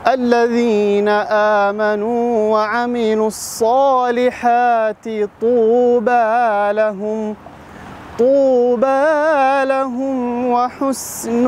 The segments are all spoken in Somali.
الذين آمنوا وعملوا الصالحات طوبى لهم طوبى لهم وحسن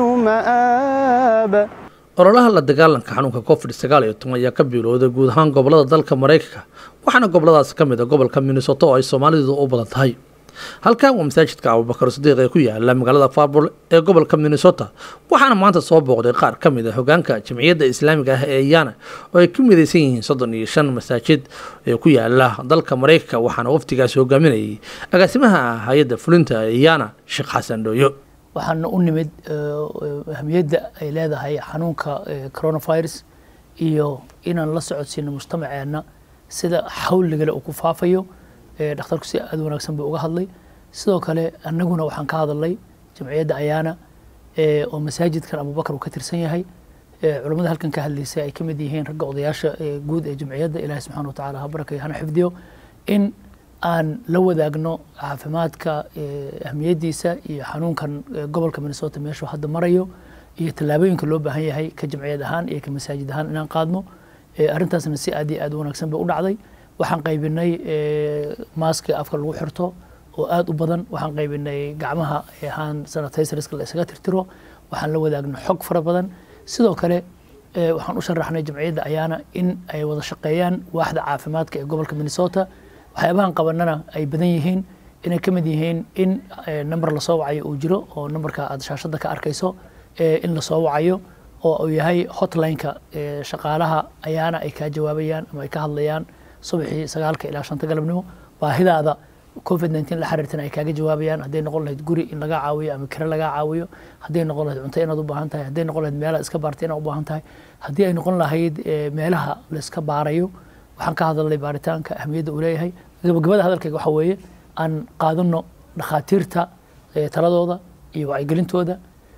مآب ololaha la dagaalanka xanuunka covid sagaal iyo toban ayaa ka bilowday guud ahaan gobolada dalka maraykanka waxaana goboladaas ka mid a gobolka minnesota oo ay soomaalidu u badan tahay halkan waa masaajidka abubakar sadiiq ee ku yaala magaalada farbol ee gobolka minnesota waxaana maanta soo booqday qaar ka mid a hogaanka jamciyadda islaamiga ah ee iyana oo ay ku midaysan yihiin soddon iyo shan masaajid ee ku yaala dalka maraykanka waxaana waftigaasi hogaaminayay agaasimaha hay-adda fulinta iyana sheekh xasan dhooyo waxaana u nimid ahamiyadda ay leedahay xanuunka coronavirus iyo inaan la socodsiino mujtamaceenna sida xawligale uu ku faafayo dhakhtarku si aada wanaagsan buu uga hadlay sidoo kale annaguna waxaan ka hadalnay jamciyadda ayaana oo masaajidkan abubakar uu ka tirsan yahay culammada halkan ka hadlaysay ay ka mid yihiin ragga odayaasha guud ee jamciyadda ilahi subxana watacala ha barakay hana xifdiyo in aan la wadaagno caafimaadka ahmiyaddiisa iyo xanuunkan gobolka minnesota meeshuu hadda marayo iyo tallaabooyinka loo baahan yahay ka jamciyad ahaan iyo ka masaajid ahaan inaan qaadno arrintaasna si aad iyo aad u wanaagsan bay u dhacday waxaan qaybinay maaska afka lagu xirto oo aad u badan waxaan qaybinay gacmaha ahaan sanitizerska la isaga tirtiro waxaan la wadaagna xog fara badan sidoo kale waxaan u sharaxnay jamciyadda ayaana in ay wada shaqeeyaan waaxda caafimaadka ee gobolka minnesota waxyaabahan qabanana ay badan yihiin inay ka mid yihiin in number lasoo wacayo uu jiro oo numberka aad shaashadda ka arkayso in lasoo wacayo oo uu yahay hotline-ka shaqaalaha ayaana ay kaa jawaabayaan ama ay ka hadlayaan subaxii sagaalka ilaa shanta galabnimo baahidaada covid nteen la xiriirtana ay kaaga jawaabayaan hadday noqon lahayd guri in laga caawiyo ama kire laga caawiyo hadday noqon lahayd cunto inaad u baahan tahay hadday noqon lahayd meelaad iska baartay inaad u baahan tahay haddii ay noqon lahayd meelaha la iska baarayo waxaan ka hadalnay baaritaanka ahmiyadda uu leeyahay gabagabada hadalkayga waxaa weeye aan qaadano dhakhaatiirta taladooda iyo wacyigelintooda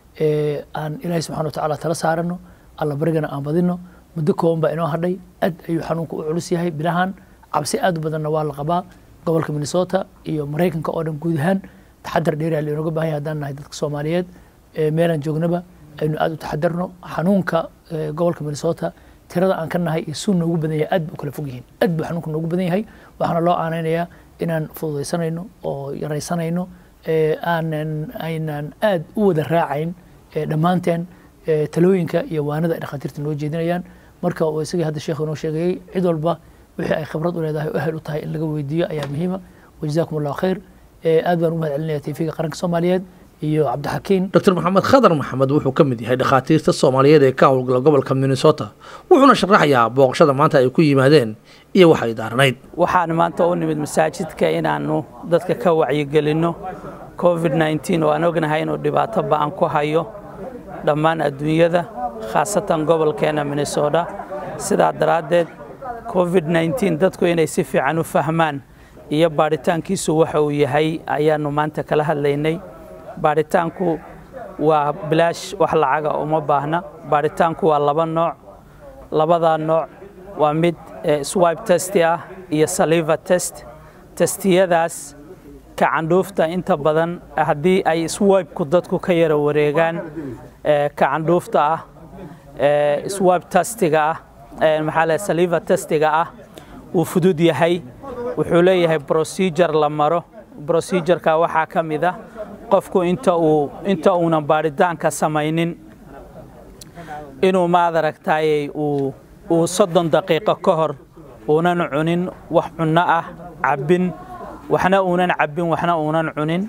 aan ilaahay subxana watacaala tala saarano alla barigana aan badino muddo kooban baa inoo hadhay aad ayuu xanuunka u culus yahay bilahan cabsi aad u badanna waa la qabaa gobolka minnesota iyo maraykanka oo dhan guud ahaan taxadar dheeriya lainooga baahan yahay haddaan nahay dadka soomaaliyeed meelaan joognaba aynu aad u taxadarno xanuunka gobolka minnesota tirada aan ka nahay iyo suu noogu badan yahay aad bu kala fog yihiin aad buu xanuunka noogu badan yahay waxaana loo aanaynayaa inaan fududaysanayno oo yaraysanayno aanan aynan aad u wada raacayn dhammaanteen talooyinka iyo waanada ay dhakhaatiirta noo jeedinayaan marka uu isagii hadda sheekhu inoo sheegayey cid walba wixii ay khibrad u leedahay o ehel u tahay in laga weydiiyo ayaa muhiima wajazaakum allahu khayr aad baan ugu mahad celinaya tv-ga qaranka soomaaliyeed iyo cabdixakiin dr maxamed khadar maxamed wuxuu ka mid yahay dhakhaatiirta soomaaliyeed ee ka howlgala gobolka minnesota wuxuuna sharaxayaa booqashada maanta ay ku yimaadeen iyo waxay daaranayd waxaan maanta u nimid masaajidka inaannu dadka ka wacyigelinno covid nteen oo aan ognahay inuu dhibaato ba'an ku hayo dhammaan adduunyada khaasatan gobolkeena minnesota sidaa daraaddeed covid nteen dadku inay si fiican u fahmaan iyo baadhitaankiisu waxa uu yahay ayaannu maanta kala hadlaynay baadhitaanku waa bilaash wax lacaga uma baahna baadhitaanku waa laba nooc labadaa nooc waa mid swibe testi ah iyo saliva test testiyadaas kacandhuufta inta badan haddii ay swibku dadku ka yara wareegaan kacandhuufta ah swibe testiga ah maxaa le saliva testiga ah wuu fudud yahay wuxuu leeyahay procedure la maro procedureka waxaa ka mid ah qofku inta uu inta uunan baadhitaanka samaynin inuu maad aragtaayey uu uu soddon daqiiqo ka hor uunan cunin wax cunno ah cabbin waxna uunan cabbin waxna uunan cunin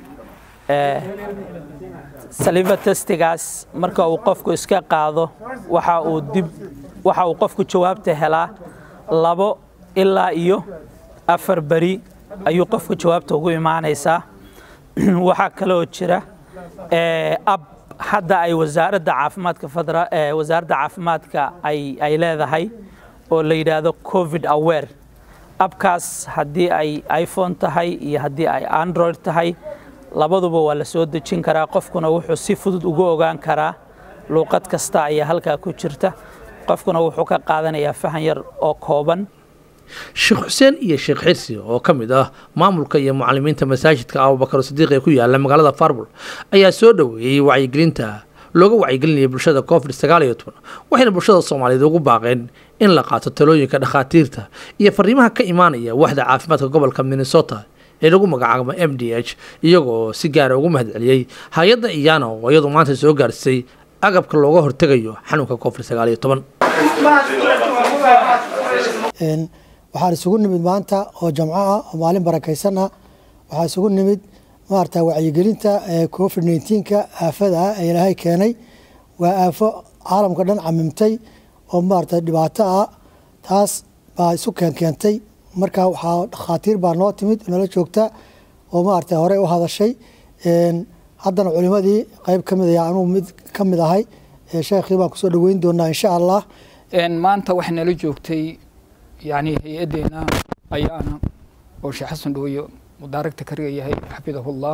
saliva testigaas marka uu qofku iska qaado waxa uu dib waxa uu qofku jawaabta helaa labo ilaa iyo afar beri ayuu qofku jawaabta ugu imaanaysaa waxaa kaloo jira ab hadda ay wasaaradda caafimaadka federa wasaaradda caafimaadka ay ay leedahay oo la yidhaahdo covid aware abkaas haddii ay iphone tahay iyo haddii ay android tahay labaduba waa la soo dejin karaa qofkuna wuxuu si fudud ugu ogaan karaa luuqad kasta ayaa halkaa ku jirta qofkuna wuxuu ka qaadanayaa fahan yar oo kooban sheekh xuseen iyo sheekh xirsi oo ka mid ah maamulka iyo mucalimiinta masaajidka abubakar sadiiq ee ku yaala magaalada farbul ayaa soo dhoweeyey wacyigelinta looga wacyigelinayay bulshada covid sagaal iyo toban waxayna bulshada soomaaliyeed ugu baaqeen in la qaato talooyinka dhakhaatiirta iyo fariimaha ka imaanaya waxda caafimaadka gobolka minnesota ee lagu magacaabo m d h iyagoo si gaara ugu mahadceliyey hay-adda iyana oo iyadu maanta soo gaarsay agabka looga hortegayo xanuunka covid sagaal iyo toban waxaan isugu nimid maanta oo jamco ah oo maalin barakaysan ah waxaa isugu nimid maarata wacyigelinta covid nneteen-ka aafada ah ee ilaahay keenay waa aafo caalamka dhan camimtay oo maarata dhibaato ah taas baa isu keenkeentay marka waxaa dhakhaatiir baa noo timid nala joogta oo maarata horey u hadashay haddana culimadii qeyb ka mid ayaa anugu mid ka mid ahay sheekhii baan kusoo dhaweyn doonaa insha allah maanta waxay nala joogtay yani hay-addeena ayaana oo sheekh xasan dhooyo mudaaragta kariga yahay xafidahullah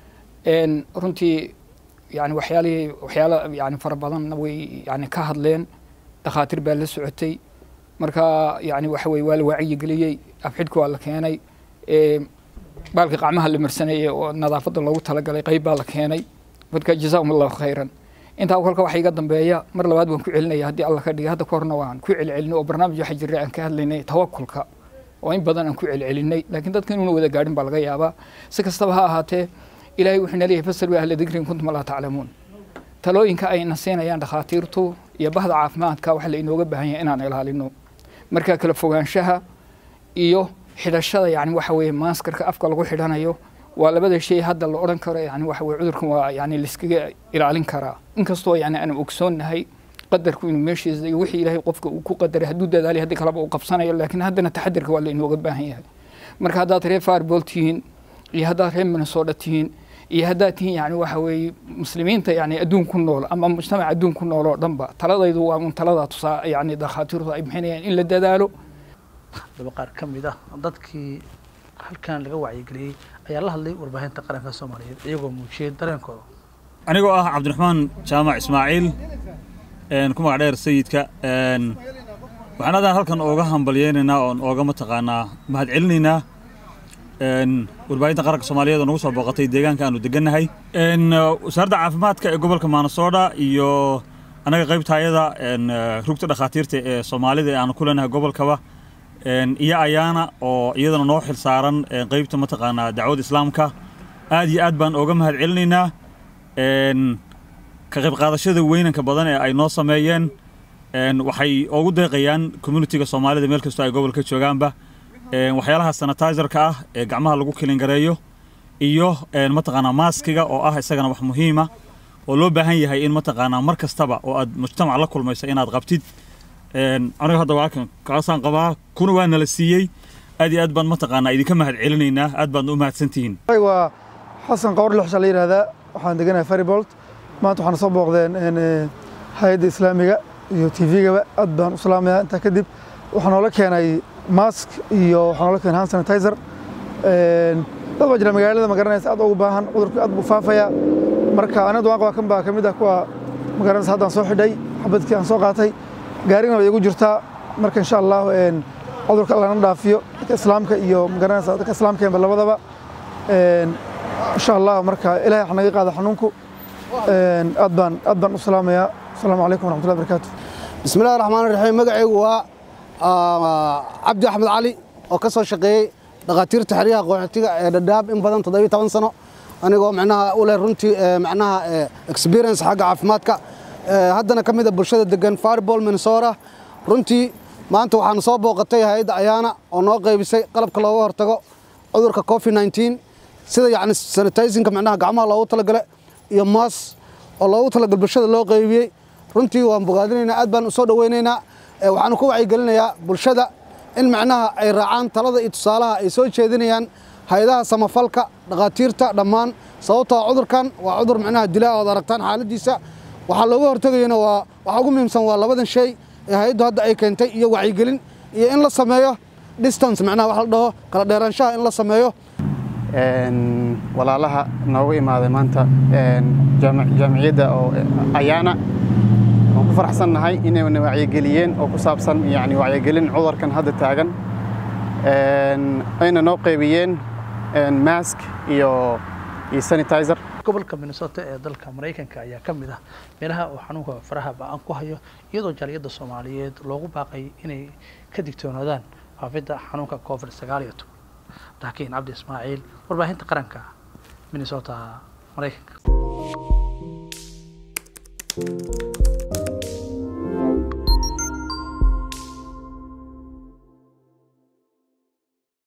runtii yani waxyaalihii waxyaala yani fara badanna way yani ka hadleen dhakhaatiir baa la socotay marka yani waxa weye waa la wacyigeliyey afxidhka waa la keenay baalka qacmaha la marsaneeyey oo nadaafadda loogu talagalay qeyb baa la keenay marka jazakum allahu khayran intaa kolka waxa iga dambeeya mar labaad waan ku celinaya haddii alla ka dhigay hadda ka horna waan ku celcelinay oo barnaamij waxa jiray aan ka hadlaynay tawakulka oo in badan aan ku celcelinay laakiin dadka inuuna wada gaadhin baa laga yaabaa si kastaba ha ahaatee ilaahay wuxuu naleeyahay fasalu ahla dikrin kuntum laa taclamuun talooyinka ayna siinayaan dhakhaatiirtu iyo bahda caafimaadka waxa la inooga baahan yahay inaan ilaalino marka kala fogaanshaha iyo xidhashada yani waxa weeye maaskarka afka lagu xidhanayo waa labada shay hadda la odhan karo yani waxa weye cudurkan waa yani laiskaga ilaalin karaa inkastoo yani aan ogsoonnahay qadarku inuu meeshiisa iyo wixii ilaahay qofka uu ku qadaray hadduu dadaalay haddii kaleba uu qabsanayo laakiin haddana taxadirka waa la inooga baahan yahay marka haddaad reer fireball tihiin iyo haddaad reer minnesota tihiin iyo haddaad tihiin yani waxa weeye muslimiinta yani adduun ku nool ama mujtamac adduun ku nool oo dhanba taladaydu waa un taladaa tusaa yani dhakhaatiirtu ay bixinayaan in la dadaalo daba qaar ka mid ah dadkii halkan laga wacyigeliyey ayaa la hadlay warbaahinta qaranka soomaaliyeed iyagoo muujiyey dareenkooda anigoo ah cabdiraxmaan jaamac ismaaciil ku magac dheer sayidka waxaan adan halkan ooga hambalyeynaynaa oon ooga mataqaanaa mahad celinaynaa warbaahinta qaranka soomaaliyeed oo nagu soo booqatay deegaanka aanu degannahay wasaaradda caafimaadka ee gobolka maanasoodha iyo annaga qaybtaayada rugta dhakhaatiirta ee soomaalida ee aanu ku leenahay gobolkaba iyo ayaana oo iyadana noo xil saaran qeybta mataqaanaa dacwada islaamka aad iyo aad baan ooga mahad celinaynaa ka qayb qaadashada weynanka badan ee ay noo sameeyeen waxay ugu deeqayaan communitiga soomaalida meel kastoo ay gobolka joogaanba waxyaalaha sanitizerka ah ee gacmaha lagu kilingareeyo iyo mataqaanaa maaskiga oo ah isagana wax muhiima oo loo baahan yahay in mataqaanaa mar kastaba oo aad mujtamac la kulmaysa inaad qabtid aniga hadda waa kan kaasaan qabaa kuna waa nala siiyey aad iyo aad baan mataqaanaa idinka mahad celinaynaa aad baadna u mahadsantihiin waa xasan qawar lixsha la yidhahdaa waxaan deganahay faribolt maanta waxaan soo booqdeen hay-adda islaamiga iyo tvgaba aad baan u salaamayaa intaa kadib waxaa noola keenay mask iyo waxaa noola keenay hand sanitizer dad baa jira magaalada magaranaysa aad ugu baahan cudurku aad buu faafayaa marka aniga waan qabaa kan baa ka mid ah kuwa magaranaysa haddaan soo xidhay xabadkii aan soo qaatay gaarina way igu jirtaa marka insha allah cudurka allana dhaafiyo dadka islaamka iyo magaranaysa dadka islaamkeenba labadaba insha allah marka ilahay wax naga qaada xanuunku aad baan aad baan u salaamayaa asalaamu calaykum waraxmatullahi barakaatu bismi illahi raxmaan raxiim magacaygu waa cabdi axmed cali oo ka soo shaqeeyey dhakhaatiirta xeryaha qaxootiga ee dhadhaab in badan toddobiyo toban sano anigoo macnaha u leh runtii macnaha experience xagga caafimaadka haddana ka mid a bulshada degan fireball minnesota runtii maanta waxaan soo booqatay hay-adda ayaana oo noo qaybisay qalabka looga hortago cudurka covid 19 sida yacni sanitizinka macnaha gacmaha loogu talagale iyo maas oo loogu talagal bulshada loo qaybiyey runtii waan bogaadinaynaa aad baan u soo dhoweynaynaa waxaanu ku wacyigelinayaa bulshada in macnaha ay raacaan talada iyo tusaalaha ay soo jeedinayaan hay-adaha samafalka dhakhaatiirta dhammaan sababtoo cudurkan waa cudur macnaha dilaa ood aragtaan xaaladiisa waxaa looga hortegayana waa waxa ugu muhiimsan waa labadan shay ee hay-addu hadda ay keentay iyo wacyigelin iyo in la sameeyo distance macnaha wax la dhaho kala dheeraanshaha in la sameeyo walaalaha noogu imaaday maanta jaamiciyadda oo ayaana waan ku faraxsannahay inayna wacyigeliyeen oo ku saabsan yani wacyigelin cudurkan hadda taagan ayna noo qaybiyeen mask iyo iyo sanitizer gobolka minnesota ee dalka maraykanka ayaa ka mid ah meelaha uu xanuunka faraha ba-an ku hayo iyadoo jaaliyadda soomaaliyeed loogu baaqay inay ka digtoonaadaan faafidda xanuunka covid sagaal iyo toban laakiin cabdi ismaaciil warbaahinta qaranka minnesota maraykanka